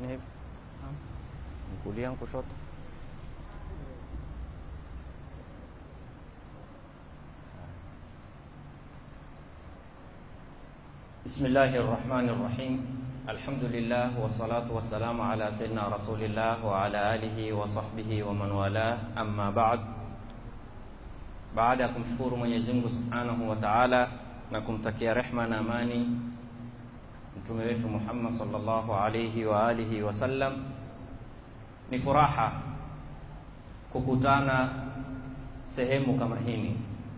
Fanyeni hivi, kulia kushoto. Bismillahi rrahmani rrahim. Alhamdulillah wassalatu wassalamu ala sayyidina rasulillah wa ala alihi wa sahbihi wa man walah, amma ba'd. Baada ya kumshukuru Mwenyezi Mungu Subhanahu wa Ta'ala na kumtakia rehma na amani mtume wetu Muhammad sallallahu alayhi wa alihi wasallam, ni furaha kukutana sehemu kama hini,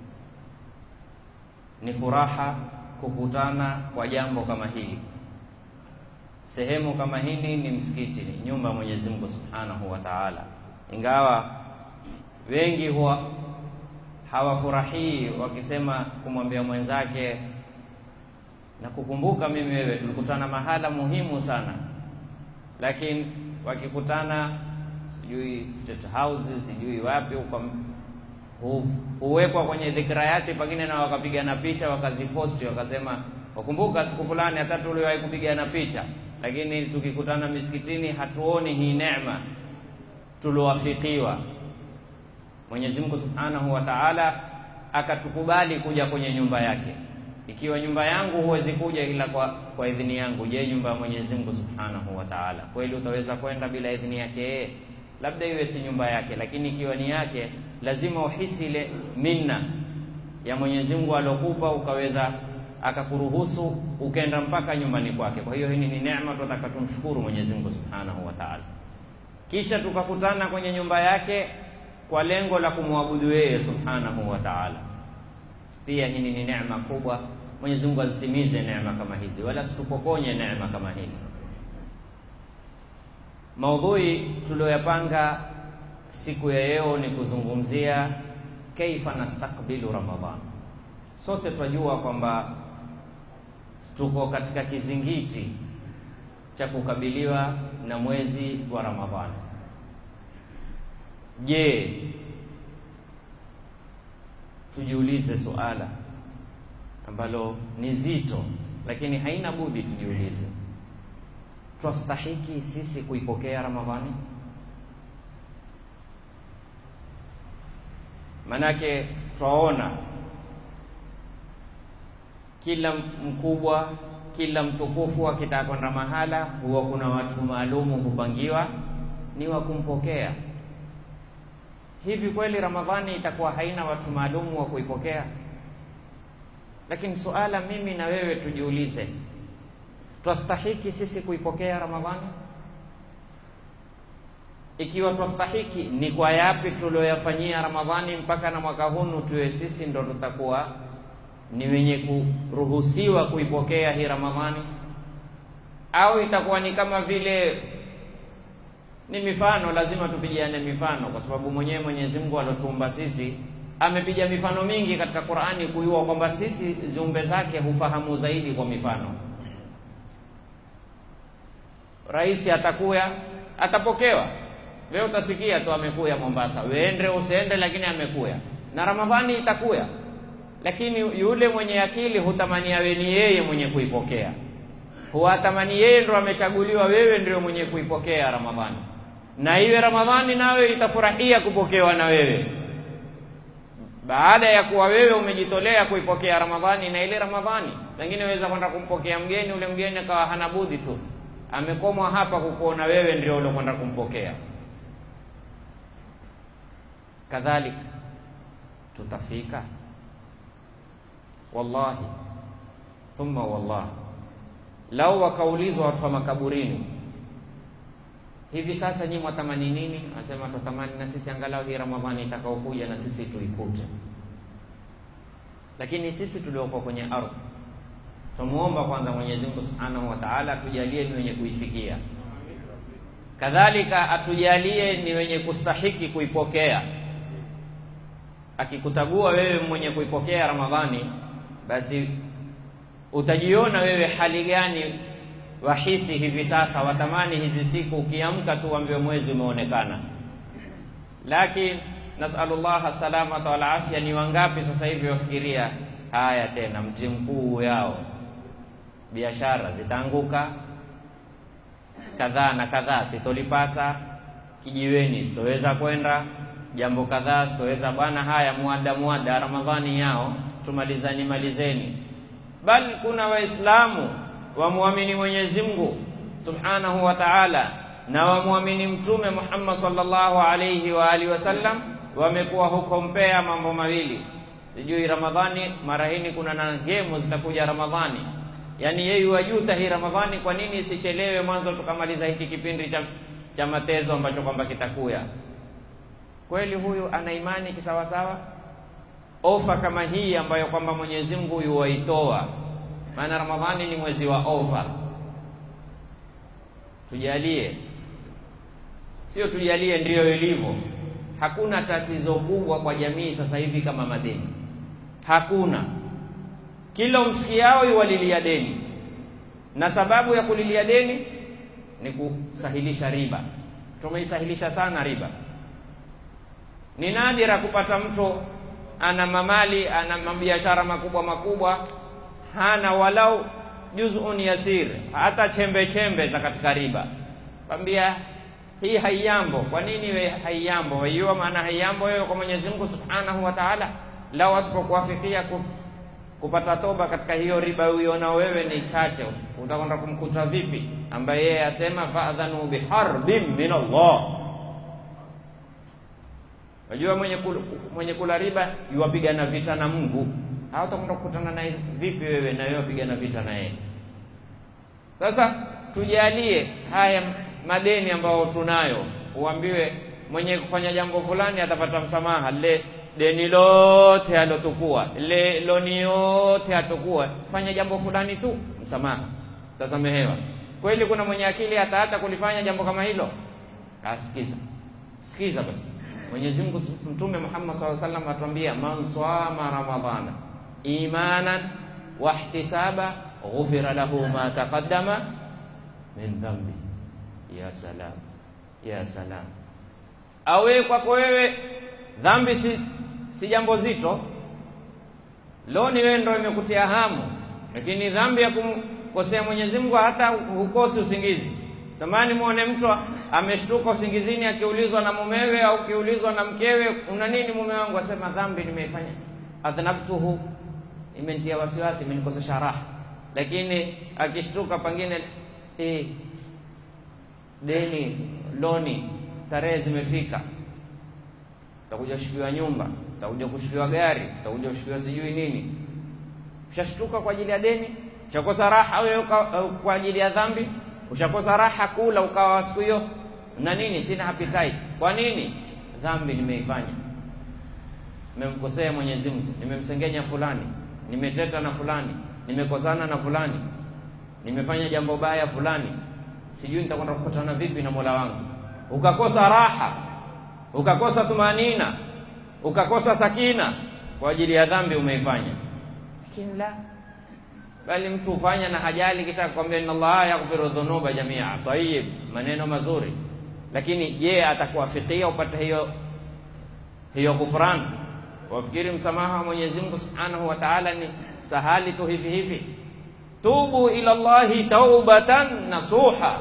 ni furaha kukutana kwa jambo kama hili. Sehemu kama hili ni msikiti, ni nyumba ya Mwenyezi Mungu Subhanahu wa Ta'ala, ingawa wengi huwa hawafurahii wakisema kumwambia mwenzake na kukumbuka, mimi wewe tulikutana mahala muhimu sana, lakini wakikutana sijui State House sijui wapi huko huwekwa kwenye dhikrayati, pengine na wakapigana picha wakaziposti, wakasema wakumbuka siku fulani hata tuliwahi kupigana picha, lakini tukikutana misikitini hatuoni hii neema tuliowafikiwa. Mwenyezi Mungu Subhanahu wa Ta'ala akatukubali kuja kwenye nyumba yake. Ikiwa nyumba yangu huwezi kuja ila kwa, kwa idhini yangu, je, nyumba ya Mwenyezi Mungu Subhanahu wa Ta'ala kweli utaweza kwenda bila idhini yake yeye? Labda iwe si nyumba yake, lakini ikiwa ni yake, lazima uhisi ile minna ya Mwenyezi Mungu alokupa, ukaweza akakuruhusu ukenda mpaka nyumbani kwake. Kwa hiyo hii ni neema, tunataka tumshukuru Mwenyezi Mungu Subhanahu wa Ta'ala. Kisha tukakutana kwenye nyumba yake kwa lengo la kumwabudu yeye Subhanahu wa Ta'ala. Pia hii ni neema kubwa. Mwenyezi Mungu azitimize neema kama hizi, wala situpokonye neema kama hili. Maudhui tuliyoyapanga siku ya leo ni kuzungumzia kaifa nastakbilu Ramadhan. Sote tunajua kwamba tuko katika kizingiti cha kukabiliwa na mwezi wa Ramadhani. Je, tujiulize suala ambalo ni zito, lakini haina budi tujiulize, twastahiki sisi kuipokea Ramadhani? Manake twaona kila mkubwa, kila mtukufu akitaka kwenda mahala, huwa kuna watu maalumu hupangiwa ni wa kumpokea. Hivi kweli Ramadhani itakuwa haina watu maalumu wa kuipokea? Lakini suala mimi na wewe tujiulize, twastahiki sisi kuipokea Ramadhani? Ikiwa twastahiki, ni kwa yapi tulioyafanyia Ramadhani mpaka na mwaka hunu tuwe sisi ndo tutakuwa ni wenye kuruhusiwa kuipokea hii Ramadhani? Au itakuwa ni kama vile ni mifano, lazima tupigiane mifano, kwa sababu mwenyewe Mwenyezi Mungu alotuumba sisi amepiga mifano mingi katika Qur'ani kujua kwamba sisi ziumbe zake hufahamu zaidi kwa mifano. Rais atakuya atapokewa, leo utasikia tu amekuya Mombasa, weende usiende, lakini amekuya. Na Ramadhani itakuya, lakini yule mwenye akili hutamani awe ni yeye mwenye kuipokea, huwatamani yeye ndo amechaguliwa, wewe ndio mwenye kuipokea Ramadhani, na iwe Ramadhani nawe itafurahia kupokewa na wewe baada ya kuwa wewe umejitolea kuipokea Ramadhani. Na ile Ramadhani sengine weza kwenda kumpokea mgeni, ule mgeni akawa hana budi tu amekomwa hapa kukuona wewe ndio uliokwenda kumpokea. Kadhalika tutafika, wallahi thumma wallahi, lau wakaulizwa watu wa makaburini hivi sasa nyinyi mwatamani nini? Anasema tutamani na sisi angalau hii Ramadhani itakaokuja na sisi tuikute. Lakini sisi tuliokuwa kwenye ardhi tumuomba kwanza Mwenyezi Mungu Subhanahu wa Ta'ala atujalie ni wenye kuifikia, kadhalika atujalie ni wenye kustahiki kuipokea. Akikutagua wewe mwenye kuipokea Ramadhani, basi utajiona wewe hali gani wahisi hivi sasa, watamani hizi siku ukiamka tu uambiwe mwezi umeonekana. Lakini nasalullah salamata wal afya, ni wangapi sasa hivi wafikiria haya tena, mti mkuu yao, biashara zitaanguka, kadhaa na kadhaa sitolipata, kijiweni sitoweza kwenda, jambo kadhaa sitoweza. Bwana, haya muada muada, Ramadhani yao tumalizani malizeni. Bali kuna Waislamu wamwamini Mwenyezi Mungu subhanahu wa ta'ala na wamwamini Mtume Muhammad sallallahu alayhi wa alihi wasallam, wamekuwa hukompea mambo mawili sijui Ramadhani mara hii kuna na gemu zitakuja Ramadhani, yaani yeye wajuta hii Ramadhani, kwa nini isichelewe mwanzo tukamaliza hiki kipindi cha, cha matezo ambacho kwamba kitakuya. Kweli huyu ana imani kisawasawa? Ofa kama hii ambayo kwamba Mwenyezi Mungu yuwaitoa, maana Ramadhani ni mwezi wa ofa. Tujalie, sio tujalie, ndiyo ilivyo. Hakuna tatizo kubwa kwa jamii sasa hivi kama madeni Hakuna. Kila umsikiao yuwalilia deni, na sababu ya kulilia deni ni kusahilisha riba. Tumeisahilisha sana riba. Ni nadira kupata mtu ana mamali, ana mabiashara makubwa makubwa, hana walau juzun yasir, hata chembe chembe za katika riba. Kwambia hii haiyambo. Kwa nini we haiyambo? Waiua maana haiyambo wewe kwa Mwenyezi Mungu Subhanahu wa Ta'ala lao asipokuafikia kupata toba katika hiyo riba uiona wewe ni chache, utakwenda kumkuta vipi? Ambaye yeye asema fadhanu biharbin min Allah. Unajua mwenye kula, mwenye kula riba yuwapigana vita na Mungu, hao utakwenda kukutana naye vipi wewe na wewe wapigana vita na yeye? Sasa tujalie haya madeni ambayo tunayo, uambiwe mwenye kufanya jambo fulani atapata msamaha le deni lote alotukua le loni yote atokuwa fanya jambo fulani tu, msamaha tasamehewa. Kweli kuna mwenye akili hata hata kulifanya jambo kama hilo? Asikiza, sikiza basi. Mwenyezi Mungu, Mtume Muhammad sallallahu alaihi wasallam atuambia, man swama ramadhana imanan wa ihtisaba ghufira lahu ma taqaddama min dhambi. Ya salam, ya salam. Awe kwako wewe dhambi si si jambo zito. Leo ni wewe ndio imekutia hamu, lakini dhambi ya kumkosea Mwenyezi Mungu hata hukosi usingizi. Tamani muone mtu ameshtuka usingizini akiulizwa na mumewe au akiulizwa na mkewe, una nini mume wangu? Asema dhambi nimeifanya, adhnabtuhu, imenitia wasiwasi, imenikosesha raha. Lakini akishtuka pengine eh, deni loni, tarehe zimefika utakuja kushikiwa nyumba, utakuja kushikiwa gari, utakuja kushikiwa sijui nini. Ushashtuka kwa ajili ya deni, ushakosa raha wewe kwa ajili ya dhambi, ushakosa raha kula ukawa siku hiyo na nini, sina appetite. Kwa nini? Dhambi nimeifanya, nimemkosea Mwenyezi Mungu, nimemsengenya fulani, nimeteta na fulani, nimekosana na fulani, nimefanya jambo baya fulani, sijui nitakwenda kukutana vipi na Mola wangu. Ukakosa raha ukakosa tumanina, ukakosa sakina kwa ajili ya dhambi umeifanya. Lakini la bali mtu hufanya na hajali, kisha kwambia inna Allaha yaghfiru dhunuba jamia. Tayib, maneno mazuri, lakini je, atakuwafikia upate hiyo hiyo ghufran? Wafikiri msamaha wa Mwenyezi Mungu Subhanahu wa Ta'ala ni sahali tu hivi hivi? Tubu ila Allahi taubatan nasuha,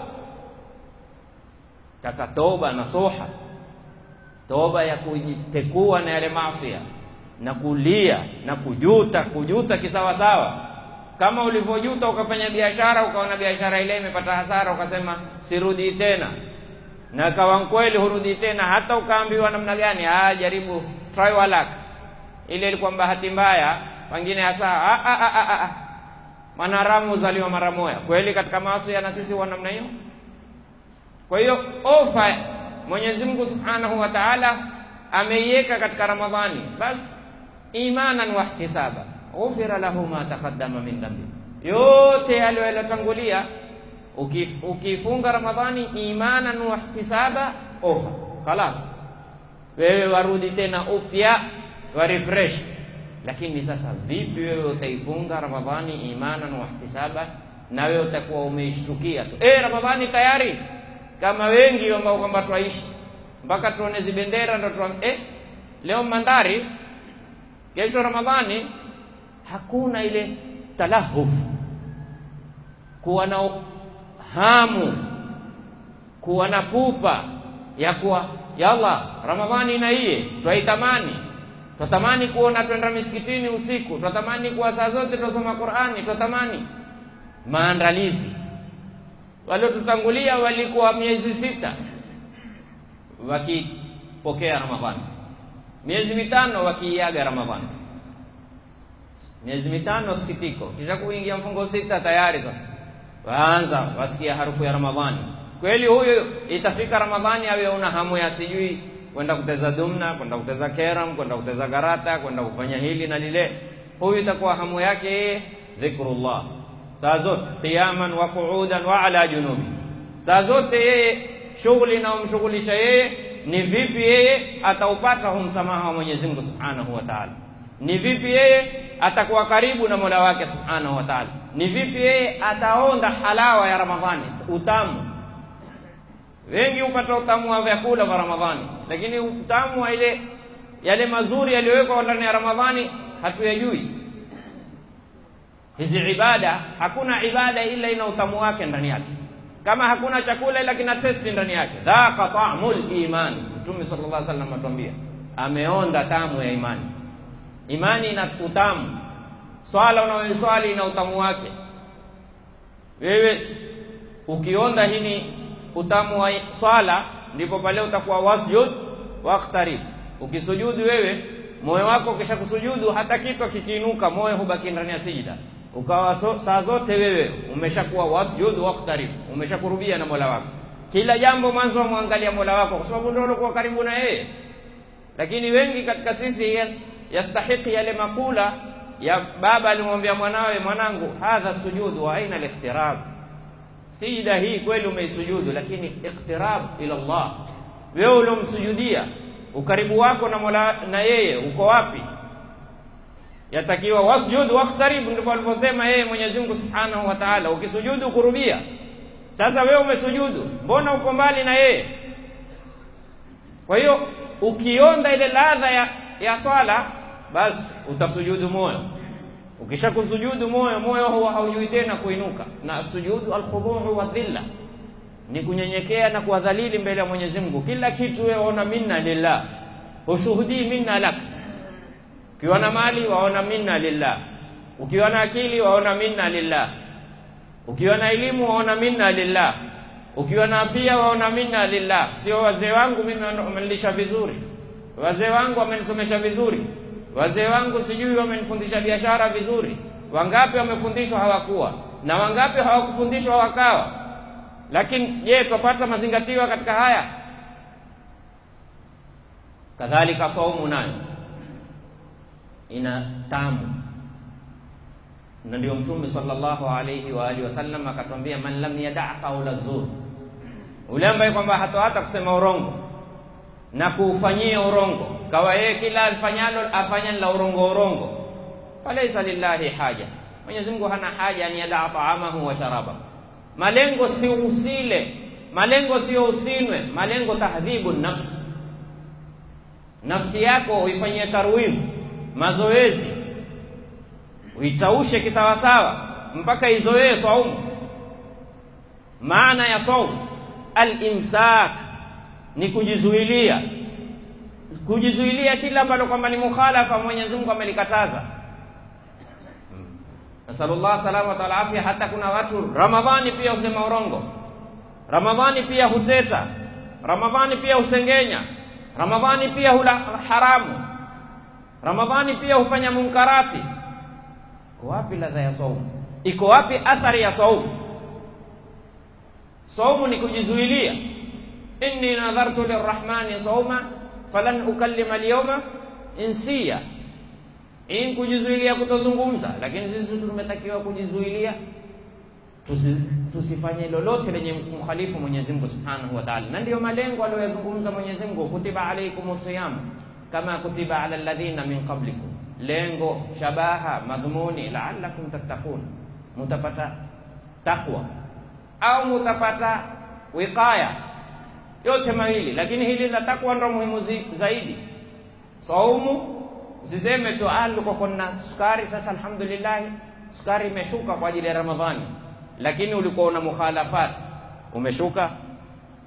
taka toba nasuha toba ya kujipekua na yale maasi na kulia na kujuta, kujuta kisawasawa, kama ulivyojuta ukafanya biashara ukaona biashara ile imepata hasara, ukasema sirudi tena, na kawa kweli hurudi tena, hata ukaambiwa namna gani, ah, jaribu try your luck, ile ilikuwa bahati mbaya, wengine hasa ah, ah, ah, ah, ah. Mwanaharamu huzaliwa mara moja. Kweli katika maasi na sisi wa namna hiyo. Kwa hiyo ofa Mwenyezi Mungu Subhanahu wa Ta'ala ameiweka katika Ramadhani, basi imanan wa ihtisaba ghufira lahu ma taqaddama min dhanbi, yote yale yaliyotangulia. Ukif, ukifunga Ramadhani imanan wa ihtisaba, ofa khalas, wewe warudi tena upya wa refresh. Lakini sasa vipi wewe utaifunga Ramadhani imanan wa ihtisaba, na wewe utakuwa umeishtukia tu eh, Ramadhani tayari kama wengi ambao kwamba twaishi mpaka tuone zibendera ndo tuam, eh, leo mandhari, kesho Ramadhani. Hakuna ile talahuf, kuwa na hamu kuwa na pupa ya kuwa ya Allah, Ramadhani na iye twaitamani, twatamani kuona twenda misikitini usiku, twatamani kuwa saa zote twasoma Qur'ani, twatamani maandalizi. Waliotutangulia walikuwa miezi sita wakipokea Ramadhani, miezi mitano wakiiaga Ramadhani, miezi mitano sikitiko, kisha kuingia mfungo sita tayari sasa waanza wasikia harufu ya Ramadhani. Kweli huyu itafika Ramadhani awe una hamu ya sijui kwenda kuteza dumna, kwenda kuteza keram, kwenda kuteza karata, kwenda kufanya hili na lile. Huyu itakuwa hamu yake yeye dhikrullah saa zote, qiyaman wa qu'udan wa ala junubi, saa zote yeye shughuli inayomshughulisha yeye ni vipi yeye ataupata hu msamaha wa Mwenyezi Mungu Subhanahu wa Ta'ala, ni vipi yeye atakuwa karibu na Mola wake Subhanahu wa Ta'ala, ni vipi yeye ataonda halawa ya Ramadhani, utamu. Wengi hupata utamu wa vyakula vya Ramadhani, lakini utamu wa ile yale mazuri yaliyowekwa ndani ya Ramadhani hatuyajui. Hizi ibada, hakuna ibada ila ina utamu wake ndani yake kama hakuna chakula ila kina testi ndani yake. Dhaqa ta'mul iman, Mtume sallallahu alaihi wasallam atuambia, ameonda tamu ya imani. Imani ina utamu, swala unayoiswali ina utamu wake. Wewe ukionda hini utamu wa swala, ndipo pale utakuwa wasjud waqtarib. Ukisujudu wewe moyo wako ukisha kusujudu, hata kitu kikiinuka, moyo hubaki ndani ya sijida ukawa so, saa zote wewe umeshakuwa wasjud waqtarib, umeshakurubia na Mola wako. Kila jambo mwanzo wamwangalia Mola wako, kwa sababu ndio ulikuwa karibu na yeye. Lakini wengi katika sisi yastahiki yale makula ya baba alimwambia mwanawe, mwanangu, hadha sujudu wa aina al-iqtirab, sijida hii kweli umeisujudu, lakini iqtirab ila Allah, wewe uliomsujudia ukaribu wako na Mola na yeye uko wapi? yatakiwa wasjud waqtarib, ndivyo alivyosema yeye Mwenyezi Mungu Subhanahu wa Ta'ala. Ukisujudu kurubia. Sasa wewe umesujudu, mbona uko mbali na yeye? Kwa hiyo ukionda ile ladha ya, ya swala, basi utasujudu moyo. Ukisha kusujudu moyo, moyo huwa haujui tena kuinuka, na sujudu alkhuduu wa dhilla ni kunyenyekea na kuwadhalili mbele ya Mwenyezi Mungu. Kila kitu wewe waona minna lillah, hushuhudii minna lak ukiwa na mali waona minna lillah, ukiwa na akili waona minna lillah, ukiwa na elimu waona minna lillah, ukiwa na afya waona minna lillah. Sio wazee wangu mimi wamenilisha vizuri, wazee wangu wamenisomesha vizuri, wazee wangu sijui wamenifundisha biashara vizuri. Wangapi wamefundishwa hawakuwa na wangapi hawakufundishwa wakawa. Lakini je, twapata mazingatiwa katika haya? Kadhalika saumu nayo ina tamu, na ndio Mtume sallallahu alayhi wa alihi wasallam akatwambia, man lam yadaa qaula zur, ule ambaye kwamba hatohata kusema urongo na kuufanyia urongo, kawa yeye kila alfanyalo afanya la urongo urongo, falaisa lillahi haja, Mwenyezi Mungu hana haja an yadaa taamahu wa sharabahu. Malengo si usile, malengo sio usinwe, malengo tahdhibu nafsi, nafsi yako uifanyie tarwidh mazoezi uitaushe kisawasawa mpaka izoee saumu. Maana ya saumu al-imsak ni kujizuilia, kujizuilia kila ambalo kwamba ni mukhalafa Mwenyezi Mungu amelikataza. Nasalullah salama wa afya. Hata kuna watu Ramadhani pia husema urongo, Ramadhani pia huteta, Ramadhani pia husengenya, Ramadhani pia hula haramu Ramadhani pia hufanya munkarati. Iko wapi ladha ya saumu? Iko wapi athari ya saumu? Saumu ni kujizuilia. inni nadhartu lirrahmani sauma falan ukallima alyawma insiya, in kujizuilia kutozungumza. Lakini sisi tumetakiwa kujizuilia tusi, tusifanye lolote lenye mkhalifu Mwenyezi Mungu Subhanahu wa Ta'ala, na ndiyo malengo aliyozungumza Mwenyezi Mungu, kutiba alaikumus siyam kama kutiba ala alladhina min qablikum, lengo shabaha madhumuni la'allakum tattaqun, mutapata takwa au mutapata wiqaya, yote mawili. Lakini hili la takwa ndo muhimu zaidi. Saumu usiseme tu ah, luko kuna sukari sasa, alhamdulillah sukari imeshuka kwa ajili ya Ramadhani, lakini ulikuwa una mukhalafat, umeshuka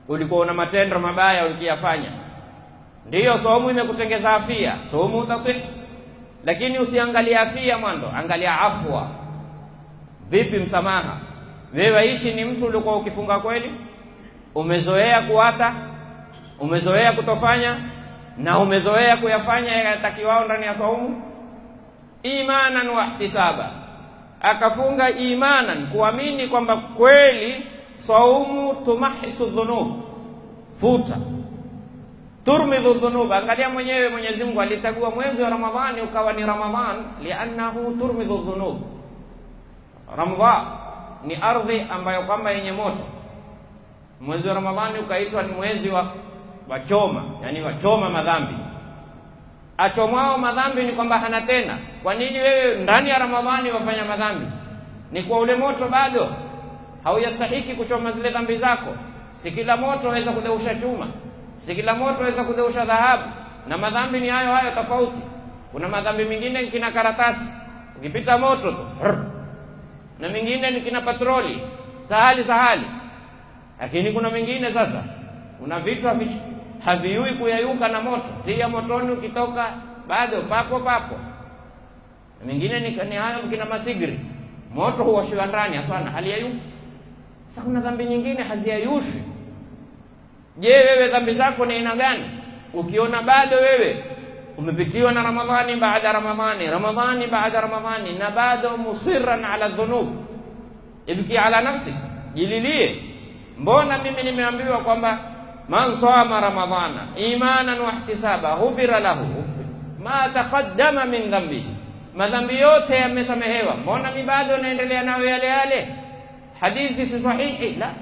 ulikuwa una matendo mabaya ukiyafanya, ndiyo saumu imekutengeza afia, saumu utasih, lakini usiangalia afia mwanzo, angalia afwa. Vipi msamaha? Wewe waishi ni mtu ulikuwa ukifunga kweli, umezoea kuata, umezoea kutofanya na umezoea kuyafanya yatakiwao ndani ya saumu, imanan wa ihtisaba, akafunga imanan, kuamini kwamba kweli saumu tumahisu dhunub, futa turmidhu dhunub. Angalia mwenyewe, Mwenyezi Mungu alichagua mwezi wa Ramadhani ukawa ni Ramadhan liannahu turmidhu dhunub. Ramadhan ni ardhi ambayo kwamba yenye moto. Mwezi wa Ramadhani ukaitwa ni mwezi wa wachoma, yani wachoma madhambi. Achomwao madhambi ni kwamba hana tena. Kwa nini wewe ndani ya Ramadhani wafanya madhambi? Ni kwa ule moto bado haujastahiki kuchoma zile dhambi zako. Si kila moto waweza kudeusha chuma, si kila moto waweza kudeusha dhahabu, na madhambi ni hayo hayo tofauti. Kuna madhambi mengine kina karatasi, ukipita moto tu na mengine ni kina patroli sahali sahali, lakini kuna mengine sasa, kuna vitu haviui kuyayuka na moto, tia motoni, ukitoka bado papo papo. Na mengine ni, ni hayo kina masigri, moto huwashiwa ndani aswana haliyayuki. Sasa kuna dhambi nyingine haziyayushwi. Je, wewe dhambi zako ni aina gani? Ukiona bado wewe umepitiwa na Ramadhani baada Ramadhani, Ramadhani baada Ramadhani, na bado musirran ala dhunub, ibki ala nafsi, jililie. Mbona mimi nimeambiwa kwamba man sama ramadhana imanan wa ihtisaba ghufira lahu ma taqaddama min dhambi, madhambi yote yamesamehewa. Mbona mi bado naendelea nayo yale yale? Hadithi si sahihi. La,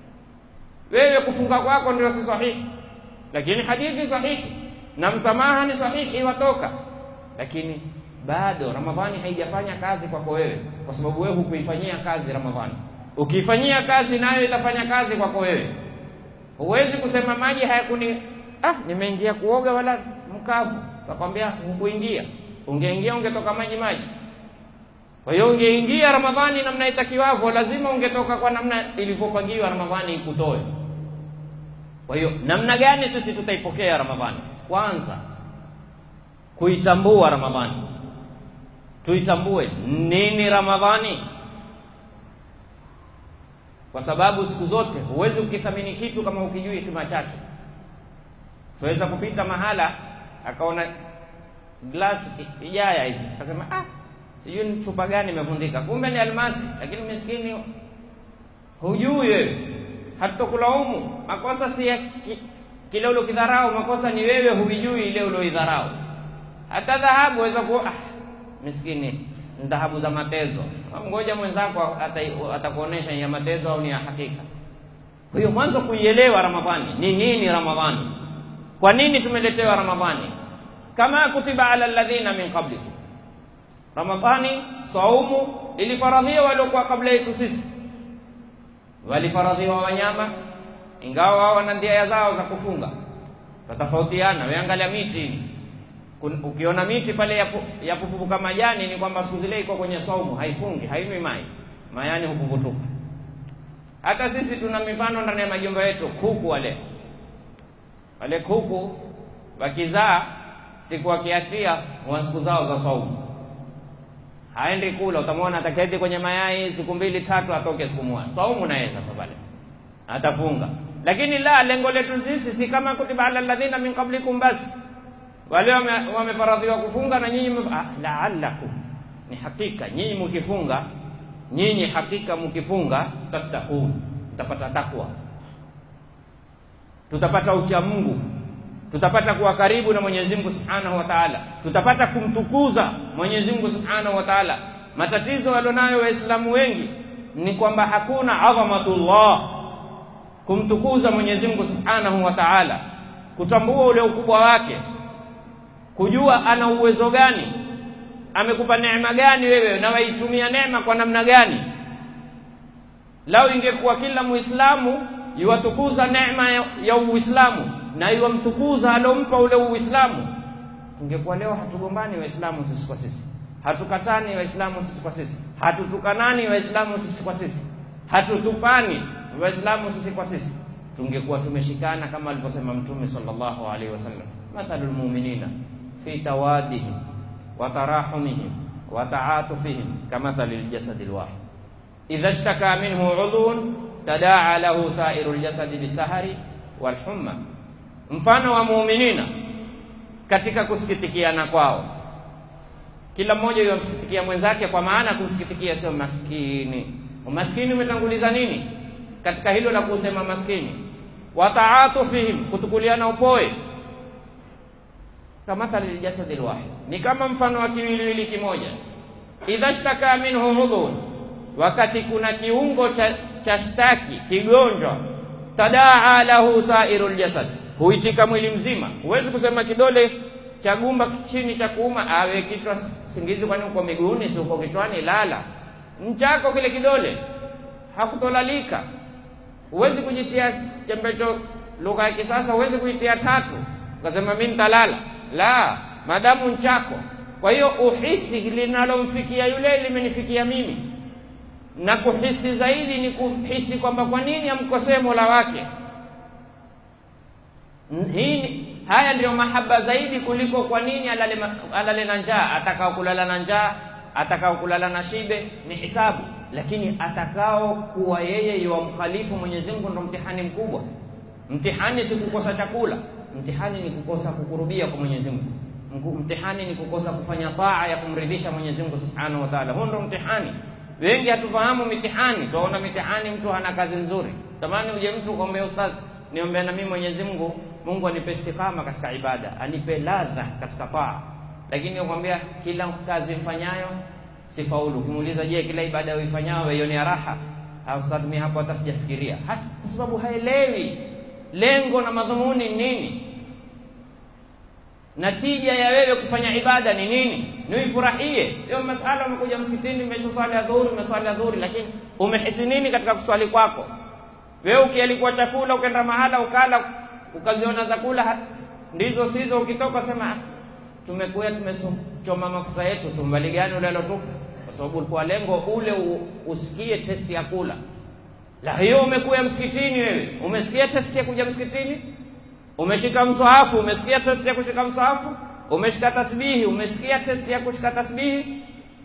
wewe kufunga kwako ndio si sahihi, lakini hadithi sahihi na msamaha ni sahihi, watoka. Lakini bado Ramadhani haijafanya kazi kwako wewe, kwa sababu wewe hukuifanyia kazi Ramadhani. Ukiifanyia kazi, nayo itafanya kazi kwako wewe. Huwezi kusema maji hayakuni, ah, nimeingia kuoga wala mkavu, takwambia hukuingia. Ungeingia ungetoka maji maji. Kwa hiyo ungeingia Ramadhani namna itakiwavyo, lazima ungetoka kwa namna ilivyopangiwa Ramadhani ikutoe. Kwa hiyo namna gani sisi tutaipokea Ramadhani? Kwanza kuitambua Ramadhani, tuitambue nini Ramadhani, kwa sababu siku zote huwezi ukithamini kitu kama ukijui kima chake. Tuweza kupita mahala akaona glass ijaya hivi akasema, ah, sijui ni chupa gani imevundika, kumbe ni almasi. Lakini miskini hujui wewe, hatutokulaumu. Makosa si ya ki, kile uliokidharau, makosa ni wewe huijui ile ulioidharau. Hata dhahabu waweza kuwa ah, miskini ni dhahabu za matezo. Ngoja mwenzako atakuonesha ni ya matezo au ni ya hakika. Kwa hiyo mwanzo kuielewa Ramadhani ni nini. Ramadhani, kwa nini tumeletewa Ramadhani? Kama kutiba ala alladhina min qablikum, Ramadhani saumu ilifaradhiwa waliokuwa kabla yetu sisi, walifaradhiwa wanyama, ingawa wao wana ndia zao za kufunga, tatofautiana. Weangalia miti ukiona miti pale yapupuka majani ni kwamba siku zile iko kwenye saumu, haifungi hainywi mai, mayani hupuputuka. Hata sisi tuna mifano ndani ya majumba yetu. Kuku wale wale kuku wakizaa, siku wakiatia wa siku zao za saumu, haendi kula. Utamwona ataketi kwenye mayai siku mbili tatu, atoke siku moja saumu, naye sasa pale atafunga. Lakini la lengo letu sisi si kama kutiba ala alladhina min qablikum basi wale wamefaradhiwa kufunga na nyinyi ah, laalakum, ni hakika nyinyi mkifunga, nyinyi hakika mkifunga, tattaqun, tutapata takwa, tutapata ucha Mungu, tutapata kuwa karibu na Mwenyezi Mungu Subhanahu wa Ta'ala, tutapata kumtukuza Mwenyezi Mungu Subhanahu wa Ta'ala. Matatizo walionayo Waislamu wengi ni kwamba hakuna adhamatullah, kumtukuza Mwenyezi Mungu Subhanahu wa Ta'ala, kutambua ule ukubwa wake kujua ana uwezo gani, amekupa neema gani wewe, na waitumia neema kwa namna gani. Lau ingekuwa kila Muislamu iwatukuza neema ya, ya Uislamu na iwamtukuza alompa ule Uislamu, tungekuwa leo hatugombani Waislamu sisi kwa sisi, hatukatani Waislamu sisi kwa sisi, hatutukanani Waislamu sisi kwa sisi, hatutupani Waislamu sisi kwa sisi. tungekuwa tumeshikana kama alivyosema Mtume sallallahu alaihi wasallam, mathalul mu'minina fi tawadihim wa tarahumihim wa ta'atufihim kamathali ljasadi lwahid idha shtaka minhu udhun tadaa lahu sairu ljasadi bisahari walhumma, mfano wa muuminina katika kusikitikiana kwao, kila mmoja yamsikitikia mwenzake, kwa maana kumsikitikia sio maskini. Umaskini umetanguliza nini katika hilo la kusema maskini? wa taatufihim, kutukuliana upoe kamathali ljasadi lwahid, ni kama mfano wa kiwiliwili kimoja. idha shtaka minhu udhun, wakati kuna kiungo cha, cha shtaki kigonjwa, tadaa lahu sairu ljasad, huitika mwili mzima. Huwezi kusema kidole cha gumba chini cha kuuma, awe kichwa singizi, kwani uko miguuni, si uko kichwani? Lala nchako kile kidole hakutolalika. Huwezi kujitia chembecho, lugha ya kisasa, huwezi kuitia tatu ukasema mimi nitalala la madamu nchako. Kwa hiyo uhisi linalomfikia yule limenifikia mimi, na kuhisi zaidi ni kuhisi kwamba kwa nini amkosee mola wake. Hii haya ndiyo mahaba zaidi kuliko kwa nini alale, alale na njaa. Atakao kulala na njaa, atakao kulala na shibe ni hisabu, lakini atakao kuwa yeye yuwamkhalifu Mwenyezi Mungu ndo mtihani mkubwa. Mtihani si kukosa chakula Mtihani ni kukosa kukurubia kwa Mwenyezi Mungu. Mtihani ni kukosa kufanya taa ya kumridhisha Mwenyezi Mungu Subhanahu wa Ta'ala. Huo ndio mtihani. Wengi hatufahamu mitihani, tunaona mitihani, mtu hana kazi nzuri. Tamani uje mtu ukamwambia ustadh, niombea na mimi Mwenyezi Mungu, Mungu anipe istiqama katika ibada, anipe ladha katika taa. Lakini ukwambia kila kazi mfanyayo sifaulu. Ukimuuliza, je, kila ibada uifanyayo wewe raha? Au ustadh, mimi hapo hata sijafikiria. Hata kwa sababu haelewi lengo na madhumuni ni nini, natija ya wewe kufanya ibada ni nini, ni uifurahie. Sio masala umekuja msikitini, umeswali adhuhuri, umeswali adhuhuri, lakini umehisi nini katika kuswali kwako? Wewe ukialikuwa chakula ukaenda mahala ukala, ukaziona zakula ndizo sizo, ukitoka sema tumekuya tumechoma mafuta yetu, tumbali gani ule alotupa? Kwa sababu ulikuwa lengo ule usikie testi ya kula la hiyo umekuya msikitini, wewe umesikia testi ya kuja msikitini, umeshika mswahafu, umesikia testi ya kushika mswahafu, umeshika tasbihi, umesikia testi ya kushika tasbihi.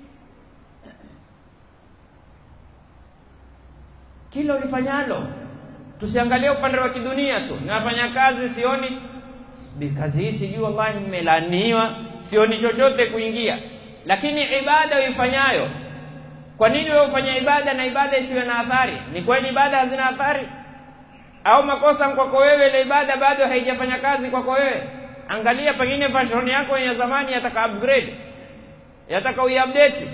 Kila ulifanyalo, tusiangalie upande wa kidunia tu. Ninafanya kazi sioni kazi hii, sijui wallahi, nimelaniwa, sioni chochote kuingia, lakini ibada uifanyayo kwa nini wewe ufanya ibada na ibada isiwe na athari? Ni kweli ibada hazina athari, au makosa kwako wewe, ile ibada bado haijafanya kazi kwako wewe? Angalia, pengine version yako ya zamani yataka upgrade, yataka uiupdate.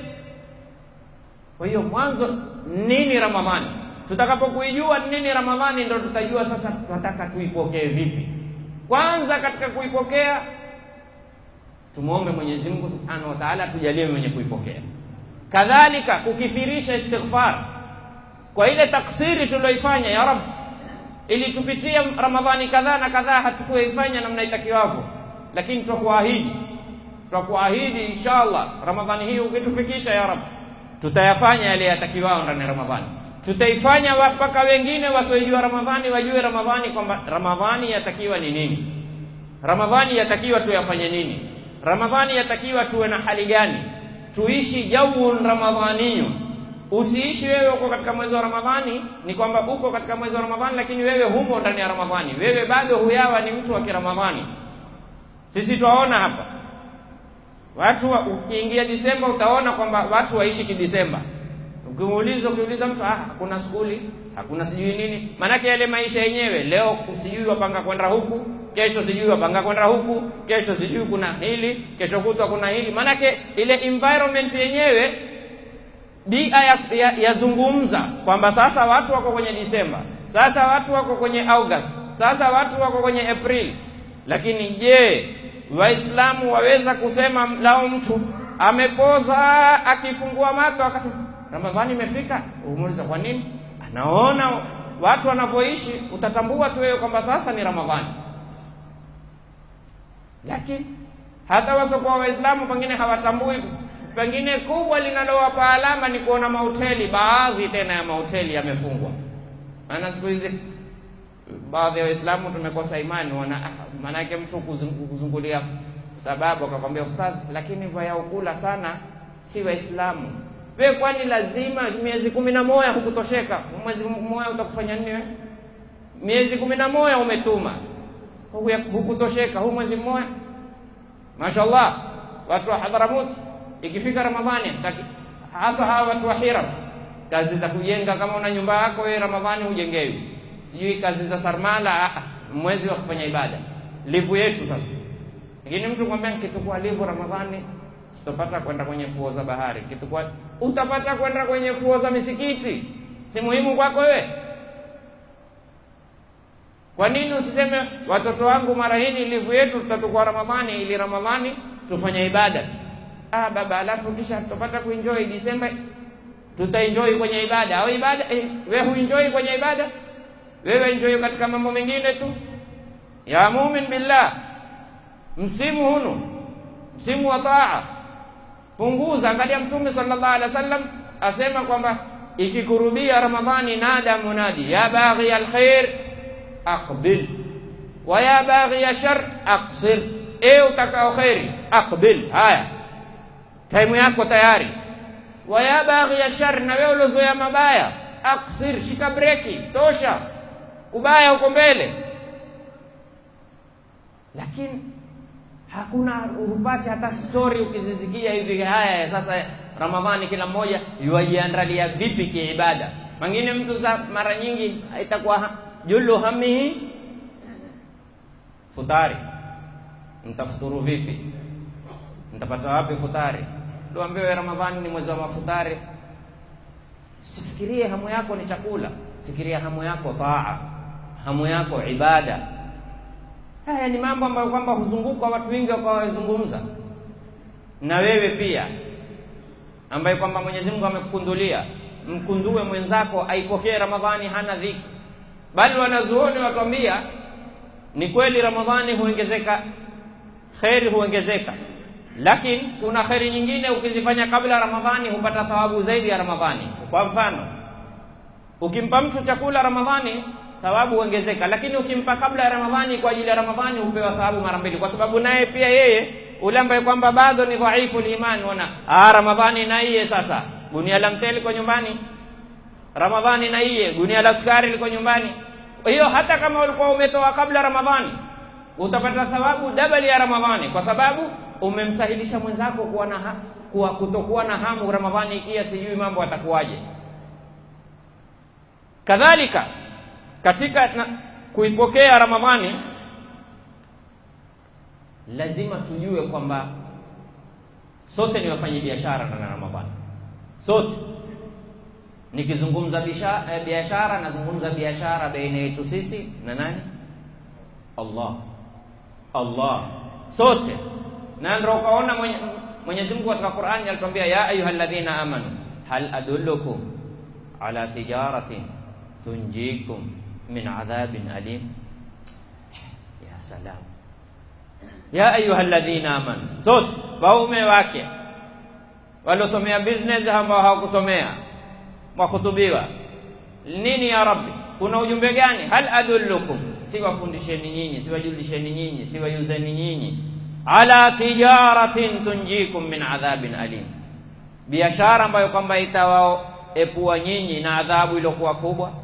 Kwa hiyo mwanzo, nini Ramadhani? Tutakapokuijua nini Ramadhani, ndo tutajua sasa tunataka tuipokee vipi. Kwanza katika kuipokea, tumwombe Mwenyezi Mungu Subhanahu wa Ta'ala tujalie mwenye kuipokea kadhalika kukithirisha istighfar kwa ile taksiri tulioifanya, ya Rab, ili tupitie Ramadhani kadhaa na kadhaa hatukuifanya namna itakiwavyo, lakini twakuahidi, twakuahidi inshallah, Ramadhani hii ukitufikisha, ya Rab, tutayafanya yale yatakiwao ndani ya Ramadhani. Tutaifanya mpaka wengine wasiojua Ramadhani wajue Ramadhani, kwamba Ramadhani yatakiwa ni nini, Ramadhani yatakiwa tuyafanye nini, Ramadhani yatakiwa tuwe na hali gani tuishi jawun ramadhaniyu. Usiishi wewe uko katika mwezi wa Ramadhani, ni kwamba uko katika mwezi wa Ramadhani, lakini wewe humo ndani ya Ramadhani, wewe bado huyawa ni mtu wa Kiramadhani. Sisi twaona hapa watu wa, ukiingia Disemba utaona kwamba watu waishi kidisemba. Ukimuuliza ukiuliza mtu ah, hakuna skuli hakuna sijui nini, maanake yale maisha yenyewe. Leo sijui wapanga kwenda huku, kesho sijui wapanga kwenda huku, kesho sijui kuna hili, kesho kutwa kuna hili. Maanake ile environment yenyewe bia yazungumza ya, ya kwamba sasa watu wako kwenye Disemba, sasa watu wako kwenye August, sasa watu wako kwenye April. Lakini je, Waislamu waweza kusema lao mtu amepoza akifungua mato akasema Ramadhani imefika? Umuuliza kwa nini? Anaona watu wanavyoishi, utatambua tu wewe kwamba sasa ni Ramadhani. Lakini hata wasiokuwa Waislamu pengine hawatambui. Pengine kubwa linalowapa alama ni kuona mahoteli, baadhi tena ya mahoteli yamefungwa. Maana siku hizi baadhi ya Waislamu tumekosa imani, wana maanake mtu kuzung- kuzungulia sababu akakwambia ustadh, lakini vayaukula sana si Waislamu. We kwani lazima miezi kumi na moja hukutosheka? Mwezi mmoja utakufanya nini wewe? Miezi kumi na moja umetuma Huku- hukutosheka, huu mwezi mmoja Mashallah, watu wa Hadharamout ikifika Ramadhani taki- hasa hawa watu wa Hiraf, kazi za kujenga. Kama una nyumba yako wewe, Ramadhani hujengewi, sijui kazi za sarmala, ah, mwezi wa kufanya ibada, livu yetu sasa. Lakini mtu kwambia nikitukua livu Ramadhani sitopata kwenda kwenye fuo za bahari, kitukua utapata kwenda kwenye fuo za misikiti, si muhimu kwako wewe? Kwa nini usiseme watoto wangu, mara hii ni livu yetu, tutatukua Ramadhani ili Ramadhani tufanye ibada? Ah baba, alafu kisha tutapata kuenjoy Disemba, tutaenjoy kwenye ibada au ibada eh, we huenjoy kwenye ibada? Wewe enjoy katika mambo mengine tu. Ya mumin billah, msimu hunu msimu wa taa, punguza. Angalia Mtume sallallahu alaihi wasallam asema kwamba ikikurubia Ramadhani, nada munadi ya baghi alkhair aqbil wa ya baghi shar aqsir, e utakao kheri aqbil, haya taimu yako tayari. Wa ya baghi shar, na wewe uliozoea mabaya aqsir, shika breki, tosha, ubaya uko mbele. Lakini hakuna upate hata story ukizisikia hivi, haya sasa Ramadhani kila mmoja yuajiandalia vipi kiibada. Mangine mtu za mara nyingi itakuwa ha- julu hamihi futari, mtafuturu vipi? Mtapata wapi futari? Tuambiwe Ramadhani ni mwezi wa mafutari. Sifikirie hamu yako ni chakula, fikiria hamu yako taa, hamu yako ibada. Haya ni mambo ambayo kwamba huzunguka watu wengi wakawazungumza, na wewe pia ambaye kwamba Mwenyezi Mungu amekukundulia, mkundue mwenzako aipokee Ramadhani, hana dhiki. Bali wanazuoni watuambia ni kweli Ramadhani huongezeka, kheri huongezeka, lakini kuna kheri nyingine ukizifanya kabla ya Ramadhani hupata thawabu zaidi ya Ramadhani. Kwa mfano, ukimpa mtu chakula Ramadhani thawabu huongezeka, lakini ukimpa kabla ya Ramadhani kwa ajili ya Ramadhani hupewa thawabu mara mbili, kwa sababu naye pia yeye ule ambaye kwamba bado ni dhaifu liman, ona ah, Ramadhani na iye sasa, gunia la mtele liko nyumbani, Ramadhani na iye gunia la sukari liko nyumbani. Kwa hiyo hata kama ulikuwa umetoa kabla Ramadhani utapata thawabu dabali ya Ramadhani, kwa sababu umemsahilisha mwenzako kuwa na ha, kuwa kutokuwa na hamu Ramadhani ikia sijui mambo atakuwaje. Kadhalika katika na, kuipokea Ramadhani lazima tujue kwamba sote ni wafanya biashara ndani ya Ramadhani, sote. Nikizungumza bisha- eh, biashara, nazungumza biashara baina yetu sisi na nani? Allah, Allah, sote. Na ndio ukaona mwenye, Mwenyezi Mungu katika Qur'ani alituambia ya ayyuhalladhina amanu hal adullukum ala tijaratin tunjikum min adhabin alim. Ya salam ya ayuha alladhina amanu, sote waume wake waliosomea business ambao hawakusomea mwakutubiwa nini? Ya Rabbi, kuna ujumbe gani? Hal adullukum, siwafundisheni nyinyi, siwajulisheni nyinyi, siwayuzeni nyinyi ala tijaratin tunjikum min adhabin alim, biashara ambayo kwamba itawaepua nyinyi na adhabu iliyokuwa kubwa.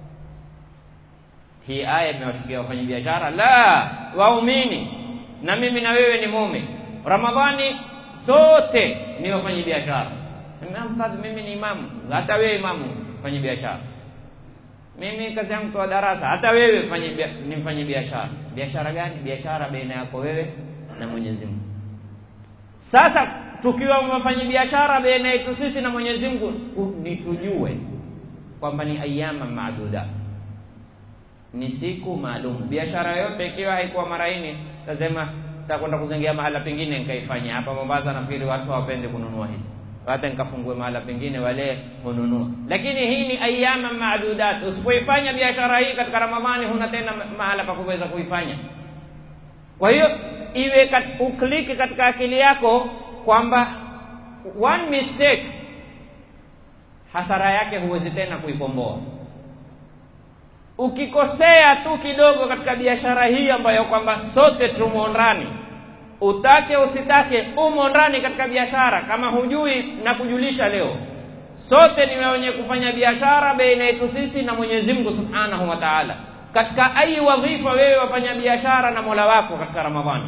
Hii aya imewashukia wafanya biashara la waumini na mimi na wewe ni mume. Ramadhani sote ni wafanyi biashara. Mfadhi, mimi ni imamu, hata wewe imamu fanyi biashara. Mimi kazi yangu toa darasa, hata wewe fanyi bia- ni mfanyi biashara. Biashara gani? Biashara baina yako wewe na Mwenyezi Mungu. Sasa tukiwa wafanyi biashara baina yetu sisi na Mwenyezi Mungu, ni tujue kwamba ni ayama maaduda ni siku maalum. Biashara yote ikiwa haikuwa mara nne, tasema takwenda kuzengea mahala pengine nikaifanya. Hapa Mombasa nafikiri watu hawapendi kununua hivi, hata nikafungue mahala pengine wale hununua, lakini hii ni ayama maadudat. Usipoifanya biashara hii katika Ramadhani, huna tena mahala pa kuweza kuifanya. Kwa hiyo iwe kat, ukliki katika akili yako kwamba one mistake hasara yake huwezi tena kuikomboa ukikosea tu kidogo katika biashara hii ambayo kwamba sote tumo ndani, utake usitake, umo ndani katika biashara. Kama hujui na kujulisha leo, sote ni wenye kufanya biashara baina yetu sisi na Mwenyezi Mungu Subhanahu wa Ta'ala. Katika ai wadhifa wewe wafanya biashara na Mola wako katika Ramadhani,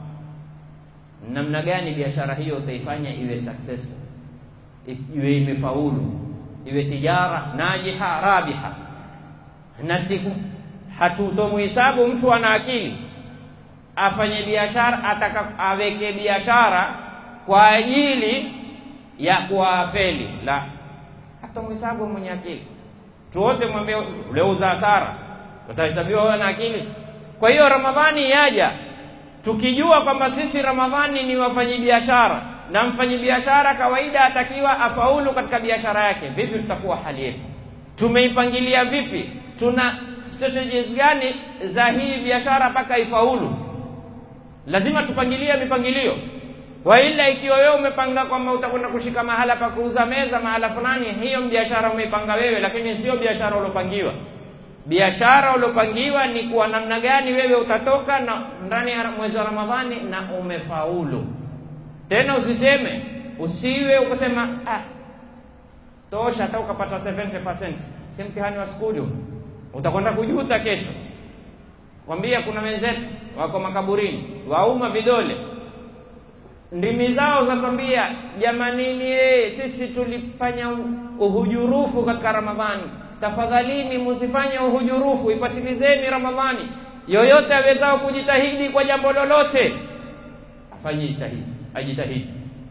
namna gani biashara hiyo utaifanya iwe successful, iwe imefaulu, iwe tijara najiha rabiha na siku hatutomuhisabu mtu ana akili afanye biashara ataka aweke biashara kwa ajili ya kuwafeli, la hatamuhisabu mwenye akili. Tuwote mwambie uleuza hasara, utahesabiwa wewe na akili. Kwa hiyo Ramadhani yaja tukijua kwamba sisi Ramadhani ni wafanyi biashara na mfanyi biashara kawaida atakiwa afaulu katika biashara yake. Vipi tutakuwa hali yetu? Tumeipangilia vipi? Tuna strategies gani za hii biashara mpaka ifaulu? Lazima tupangilie mipangilio. Waila ikiwa wewe umepanga kwamba utakwenda kushika mahala pa kuuza meza mahala fulani, hiyo biashara umeipanga wewe, lakini sio biashara uliopangiwa. Biashara uliopangiwa ni kwa namna gani wewe utatoka na ndani ya mwezi wa Ramadhani na umefaulu. Tena usiseme, usiwe ukasema ah, tosha hata ukapata 70%, si mtihani wa skuli, utakwenda kujuta kesho. Kwambia kuna wenzetu wako makaburini, wauma vidole, ndimi zao zatwambia, jamanini, eh, sisi tulifanya uhujurufu katika Ramadhani, tafadhalini musifanye uhujurufu, ipatilizeni Ramadhani. Yoyote awezao kujitahidi kwa jambo lolote afanye jitahidi, ajitahidi.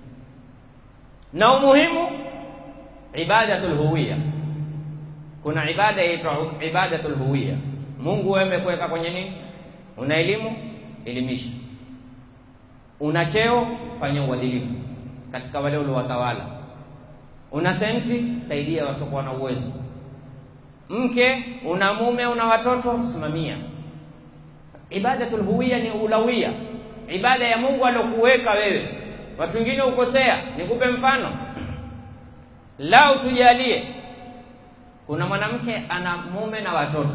Na umuhimu ibadatul huwiya, kuna ibada yaitwa ibadatul huwiya. Mungu wewe amekuweka kwenye nini? Una elimu, elimisha. Una cheo, fanya uadilifu katika wale uliowatawala. Una senti, saidia wasiokuwa na uwezo. Mke, una mume, una watoto, simamia. Ibadatul huwiya ni ulawia, ibada ya Mungu alokuweka wewe. Watu wengine ukosea. Nikupe mfano, lau tujalie kuna mwanamke ana mume na watoto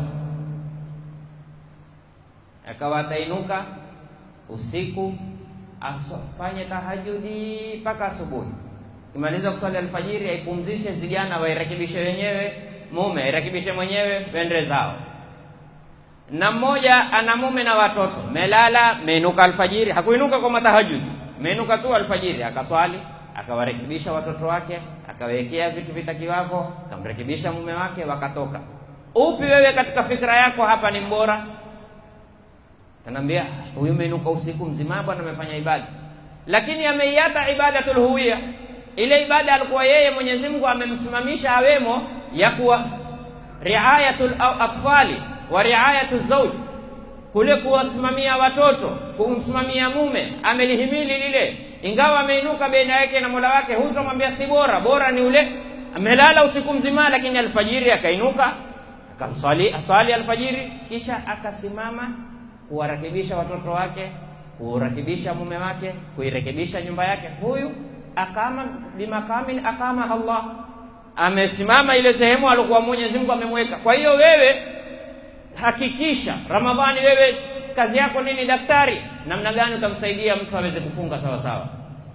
akawa atainuka usiku afanye tahajudi mpaka asubuhi, kimaliza kuswali alfajiri, aipumzishe vijana wairekebishe wenyewe, mume airekebishe mwenyewe, wende zao. Na mmoja ana mume na watoto, melala meinuka alfajiri, hakuinuka kwa matahajudi, meinuka tu alfajiri, akaswali akawarekebisha watoto wake, akawekea vitu vitakiwavyo, akamrekebisha mume wake, wakatoka. Upi wewe katika fikra yako hapa ni mbora? Kanaambia huyu meinuka usiku mzima bwana, amefanya ibada, lakini ameiata ibadatul huwiya. Ile ibada alikuwa yeye Mwenyezi Mungu amemsimamisha awemo ya kuwa riayatul atfali wa riayatu zawj, kule kuwasimamia watoto, kumsimamia mume, amelihimili lile, ingawa ameinuka baina yake na Mola wake. Hutomwambia si bora, bora ni ule amelala usiku mzima, lakini alfajiri akainuka akamswali aswali alfajiri, kisha akasimama kuwarekebisha watoto wake, kurekebisha mume wake, kuirekebisha nyumba yake. Huyu akama bimakamin akama Allah, amesimama ile sehemu alikuwa Mwenyezi Mungu amemweka. Kwa hiyo wewe hakikisha Ramadhani, wewe kazi yako nini? Daktari, namna gani utamsaidia mtu aweze kufunga sawa sawa.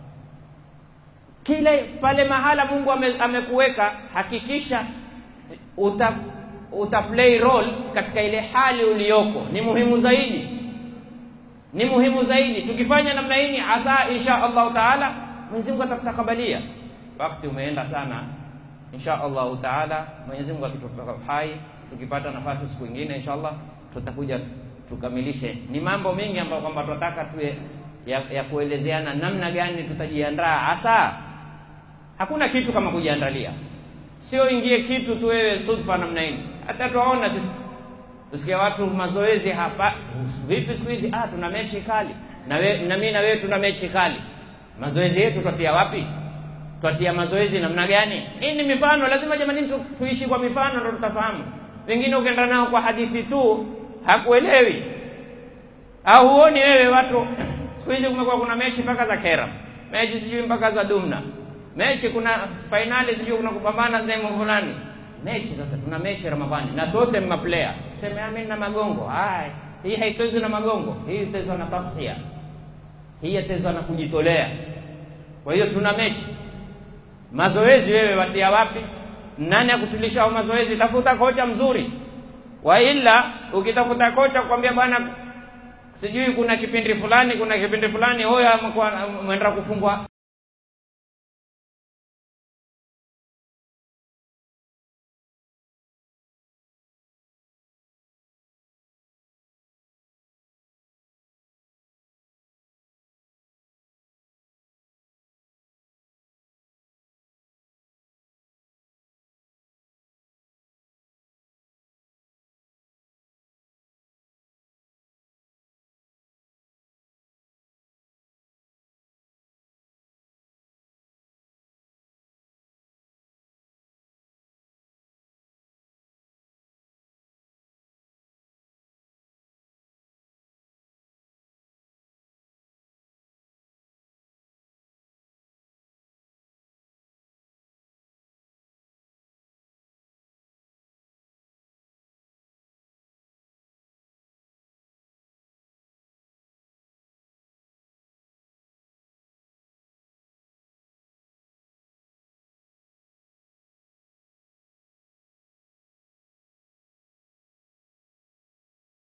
Kile pale mahala Mungu ame, amekuweka, hakikisha uta uta play role katika ile hali uliyoko, ni muhimu zaidi, ni muhimu zaidi. Tukifanya namna hii, asa insha Allahu taala Mwenyezi Mungu atatakabalia. Wakati umeenda sana, insha Allahu taala, Mwenyezi Mungu akitupa hai, tukipata nafasi siku nyingine insha Allah tutakuja tukamilishe. Ni mambo mengi ambayo kwamba tunataka tuwe ya, ya kuelezeana namna gani tutajiandaa. Hasa hakuna kitu kama kujiandalia Sio ingie kitu tu wewe sudfa namna hii. Hata tuwaona sisi tusikia watu mazoezi hapa, vipi siku hizi? Ah, tuna mechi kali na we, na mimi na wewe tuna mechi kali. Mazoezi yetu twatia wapi? Twatia mazoezi namna gani? Hii ni mifano, lazima jamani tu, tuishi kwa mifano ndio tutafahamu. Pengine ukienda nao kwa hadithi tu hakuelewi, au huoni wewe watu siku hizi kumekuwa kuna mechi mpaka za kera, mechi sijui mpaka za dumna mechi kuna fainali sijui kuna kupambana sehemu fulani. mechi sasa, tuna mechi Ramadhani na sote mma player, sema mimi na magongo haya. Hii haitezwi na magongo, hii itezwa na tadhiya, hii yatezwa na kujitolea. Kwa hiyo tuna mechi. Mazoezi wewe watia wapi? Nani akutilisha mazoezi? Tafuta kocha mzuri, wa ila ukitafuta kocha kwambia bwana, sijui kuna kipindi fulani, kuna kipindi fulani, huyo mwenda kufungwa